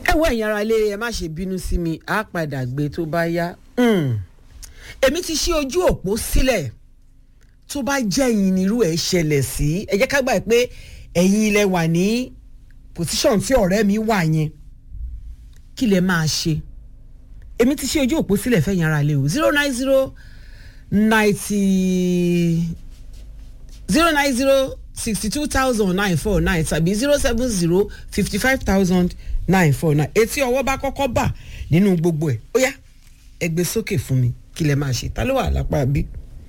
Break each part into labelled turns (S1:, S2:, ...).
S1: ẹ wọ ẹ̀yin ara ilé ẹ má ṣe bínú sí mi á padà gbé tó bá yá Mm. èmi ti ṣí ojú òpó sílẹ̀ tó bá jẹ́ ẹ̀yin nírú ẹ̀ ṣẹlẹ̀ sí ẹ jẹ́ ká gbà pé ẹ̀yin ilẹ̀ wà ní pòsíṣọ̀n tí ọ̀rẹ́ mi wà yẹn kí lẹ máa ṣe èmi ti ṣí ojú òpó sílẹ̀ fẹ́yìn ara ilé o zero nine zero ninety zero nine zero sixty two thousand nine four nine tàbí zero seven zero fifty five thousand nine four nine etí ọwọ́ bá kọ́kọ́ bà nínú gbogbo ẹ̀ ó yá ẹ gbé sókè fún mi kí lẹ máa ṣe ta ló wà lápá bí.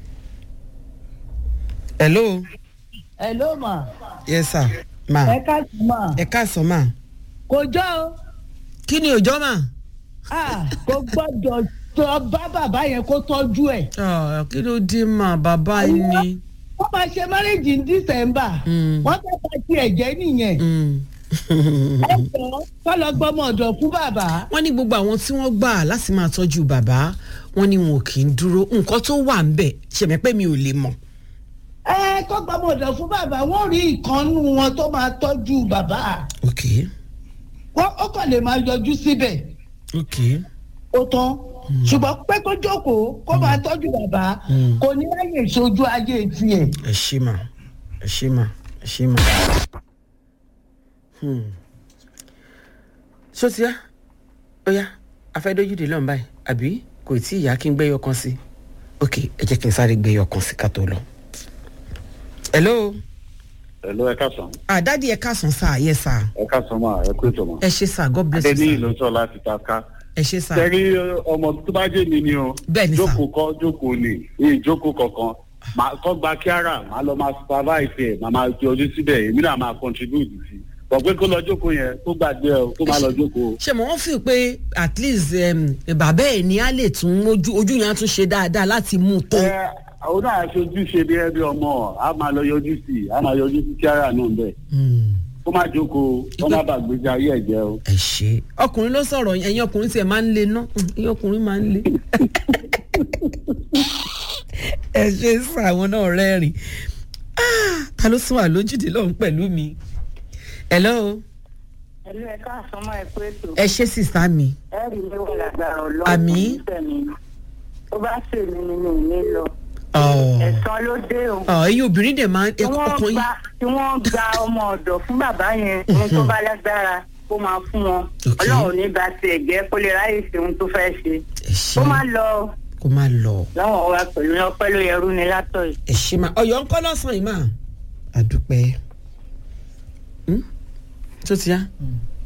S1: hello
S2: hello ma
S1: yes sir ma
S2: ẹ káàsì ma
S1: ẹ káàsán ma
S2: kò jọ o
S1: kí ni òjọ́ ma.
S2: Ah, kò gbọ́dọ̀ tọ́ bá bàbá yẹn kó tọ́jú ẹ̀.
S1: Ah, kí ló dé ma bàbá yín ni.
S2: wọ́n máa ṣe márèjì ní dísẹ́mbà
S1: Mm.
S2: wọ́n fẹ́ bá tiẹ̀ jẹ́ nìyẹn.
S1: Mm.
S2: ẹ jọ kọ́ lọ gbọ́mọ ọ̀dọ̀ fún bàbá.
S1: wọ́n ní gbogbo àwọn tí wọ́n gbà láti máa tọ́jú bàbá wọ́n ní wọn kì í dúró nǹkan tó wà ń bẹ̀ ṣẹ̀mẹ́ pé mi ò lè mọ̀.
S2: ẹ kọ́ gbọ́mọ ọ̀dọ̀ fún bàbá wọ́n rí ìkànnù wọn tó máa tọ́jú bàbá.
S1: ok
S2: wọ́n ó kàn lè máa yọjú síbẹ̀
S1: ok
S2: ó tán ṣùgbọ́n pé kó jókòó kó máa tọ́jú bàbá
S1: Mm.
S2: kò ní láyè ìṣojú ayé tiẹ̀.
S1: ẹ ṣe mà ẹ ṣe mà ẹ ṣe mà. Hmm. ṣó ti yá ó yá afẹ́dójúde lọ́n báyìí àbí kò tí ì yá kí n gbẹ́yọ kan sí ok ẹ jẹ́ kí n sáré gbẹ́yọ kan sí ká tó lọ. hello
S3: Hello, ẹ káàsán.
S1: àdádì ẹ káàsán sáà yẹ sáà
S3: ẹ káàsán máa ẹ kú ètò mọ́.
S1: ẹ ṣe sáà god bless you
S3: adé ní
S1: sáà
S3: ìlú sọ láti ta ká.
S1: ẹ ṣe sáà
S3: sẹ́rí ọmọ tó bá jẹ́ mi ni o.
S1: Bẹ́ẹ̀ ni sà.
S3: jókòó kọ́ jókòó ni èyí jókòó kankan. Màá kọ́ gba kíára màá lọ máa supervise ẹ̀ màá máa fi ojú síbẹ̀ èmi náà máa contribute sí i. bọ̀ pé kó lọ jókòó yẹn kó gbàgbé ẹ o kó má lọ jókòó.
S1: ṣe mọ̀ wọ́n fi pé at least um, bàbá ẹ̀ ní á lè tún ojú ojú yẹn á tún ṣe dáadáa láti mú un tó.
S3: ẹ àwọn náà aṣojú ṣe bí ẹbí ọmọ a máa lọ yọjú sí i a máa yọjú sí kíára náà bẹ́ẹ̀.
S1: Hmm.
S3: kó má jókòó kó má bàgbéjà ayé ẹ̀ jẹ́ o.
S1: ẹ ṣe ọkùnrin ló sọ̀rọ̀ yẹn, ẹ̀yin ọkùnrin tiẹ̀ máa ń le ná Hmm, ẹ̀yin ọkùnrin máa ń le. ẹ ṣe sọ àwọn náà rẹ́rìn Ah, ta ló sún wà lójúde lọ́hùn pẹ̀lú mi. hello
S4: ẹlú ẹ káàsán máa pé ètò
S1: ẹ ṣe sísá mi
S4: ẹ rí mi wọ lágbára Ọlọ́run
S1: Àmín.
S4: tẹmí tó bá ṣe mí ni mi ò ní lọ
S1: Ọ̀,
S4: ẹ̀san ló dé o
S1: ọ̀, ẹ̀yin obìnrin dẹ̀ máa ń
S4: tí wọ́n
S1: ọkàn yín.
S4: gba tí wọ́n gba ọmọ ọ̀dọ̀ fún bàbá yẹn ní tó bá lágbára kó máa fún wọn
S1: Ok.
S4: Ọlọ́run ní bá tiẹ̀ jẹ́ kó lè ráyè ṣe ohun tó fẹ́ ṣe
S1: ẹ ṣe
S4: kó má lọ
S1: kó má lọ.
S4: lọ́wọ́ wa pẹ̀lú ọpẹ́ ló yẹrú ni látọ̀ yìí.
S1: ẹ ṣe máa ọyọ ńkọ́ lọ́sàn-án yìí máa àdúpẹ́ Hmm? tó ti yá